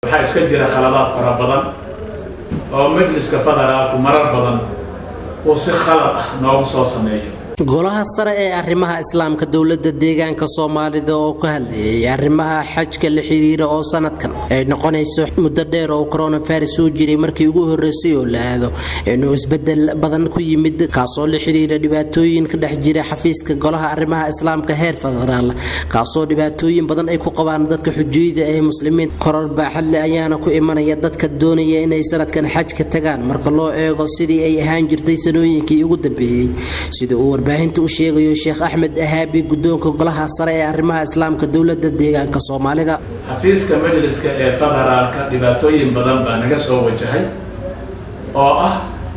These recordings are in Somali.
waxaa iska jira khaladaad fara badan oo majliska federaalku marar badan uu si khalad ah noogu soo sameeyo golaha sare ee arrimaha islaamka dowladda deegaanka soomaalida oo ka hadlayay arrimaha xajka la xiriira oo sanadkan ay noqonayso muddo dheer oo coronavirus soo jiray markii ugu horreysay oo la aado inuu isbedel badan ku yimid kaasoo la xiriira dhibaatooyin ka dhex jira xafiiska golaha arrimaha islaamka heer federaal kaasoo dhibaatooyin badan ay ku qabaan dadka xujuyada ee muslimiin koror baaxadle ayaana ku imanaya dadka doonaya inay sanadkan xajka tagaan marka loo eego sidii ay ahaan jirtay sanooyinkii ugu dambeeyey sida uu warbaahinta u sheegayo sheekh axmed ahaabi guddoonka golaha sare ee arrimaha islaamka dowladda deegaanka soomaalida xafiiska majliska ee federaalka dhibaatooyin badan baa naga soo wajahay oo ah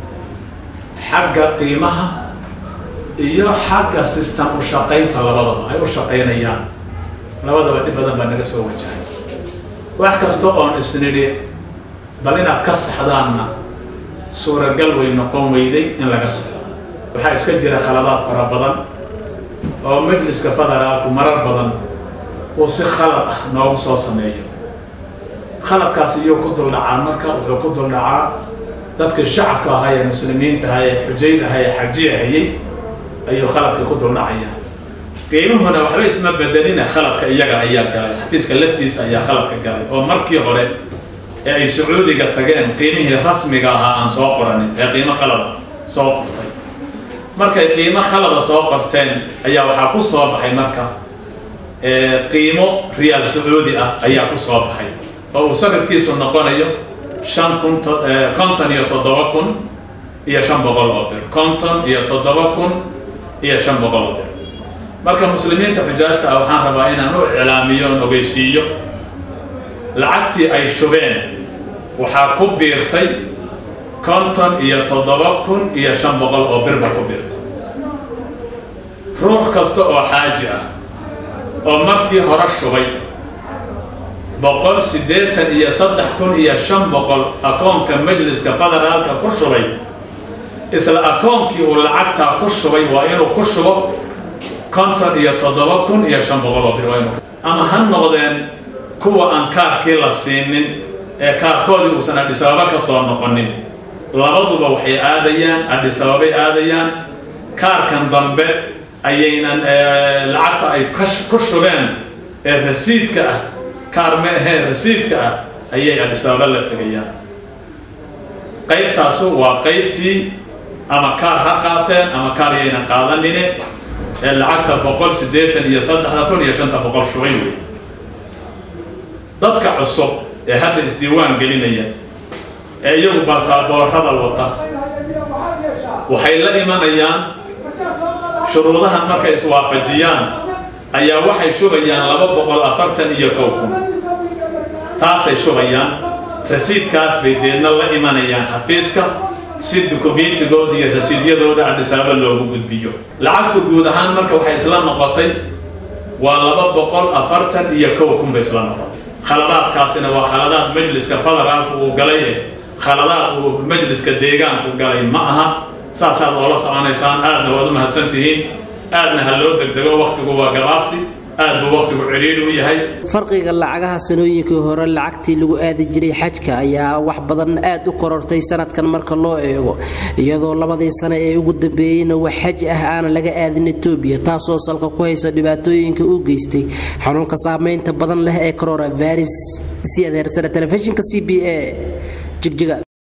xagga qiimaha iyo xagga sistem u shaqaynta labadaba ay u shaqaynayaan labadaba dhib badan baa naga soo wajahay wax kasta oon isnidhi bal inaad ka saxdaanna suuragal way noqon weyday in laga saxo waxaa iska jira khaladaad fara badan oo majliska federaalku marar badan uu si khalad ah noogu soo sameeyo khaladkaas iyuu ku duldhacaa marka wuxuu ku duldhacaa dadkii shacabka ahaa ee muslimiinta ahaa ee xujayd ahaa ee xajiya hayay ayuu khaladka ku duldhacayaa qiimuhuna waxba isma bedelina khaladka iyaga ayaa galay xafiiska laftiisa ayaa khaladka galay oo markii hore ee ay sacuudiga tageen qiimihii rasmiga ahaa aan soo qoranin ee qiimo khalada soo qortay markay qiimo khalada soo qorteen ayaa waxaa ku soo baxay marka qiimo riyaal sacuudi ah ayaa ku soo baxay oo uu sarifkiisu noqonayo shan kun konton iyo toddoba kun iyo shan boqol oo bir konton iyo toddoba kun iyo shan boqol oo bir marka muslimiinta xujaajta ah waxaan rabaa inaan u iclaamiyo oon ogeysiiyo lacagtii ay shubeen waxaa ku biirtay konton iyo toddoba kun iyo shan boqol oo birba ku biirtay ruux kasta oo xaaji ah oo markii hore shubay boqol siddeetan iyo saddex kun iyo shan boqol akoonka majliska federaalka ku shubay isla akoonkii uu lacagtaa ku shubay waa inuu ku shubo konton iyo toddoba kun iyo shan boqol oo bir waa inuu ama ha noqdeen kuwa aan kaarkii la siinin ee kaarkoodii uusan adhisababa ka soo noqonin labaduba waxay aadayaan adhisababay aadayaan kaarkan dambe ayaynan lacagta ay ku shubeen ee rasiidka ah kaar ma ahee rasiidka ah ayay adhisababa la tegayaan qaybtaasu waa qaybtii ama kaar ha qaateen ama kaar yaynan qaadanine ee lacagta boqol siddeetan iyo saddexda kun iyo shanta boqol shubay wey dadka cusub ee hadda isdiiwaan gelinaya ee iyagu basaaboorada wata waxay la imanayaan shuruudahan markay iswaafajiyaan ayaa waxay shubayaan laba boqol afartan iyo kow kun taasay shubayaan rasiidkaas bay deedna la imanayaan xafiiska si dukumeentigooda iyo rasiidyadooda adhisaabo loogu gudbiyo lacagtu guud ahaan marka waxay isla noqotay waa laba boqol afartan iyo kow kun bay isla noqotay khaladaadkaasina waa khaladaad majliska federaalku uu galay eh khaladaad uu majliska deegaanku galay ma aha saasaad oola soconaysaan aadna waad u mahadsan tihiin aadna ha loo degdego wakhtigu waa gabaabsi aad buu wakhtigu ciriiri u yahay farqiga lacagaha sanooyinkii hore lacagtii lagu aadi jiray xajka ayaa wax badan aad u korortay sanadkan marka loo eego iyadoo labadii sane ee ugu dambeeyeyna wax xaj ah aanan laga aadin etoobiya taasoo salka ku haysa dhibaatooyinka u geystay xanuunka saameynta badan leh ee coronavirus si adeersana telefishinka c b a jigjiga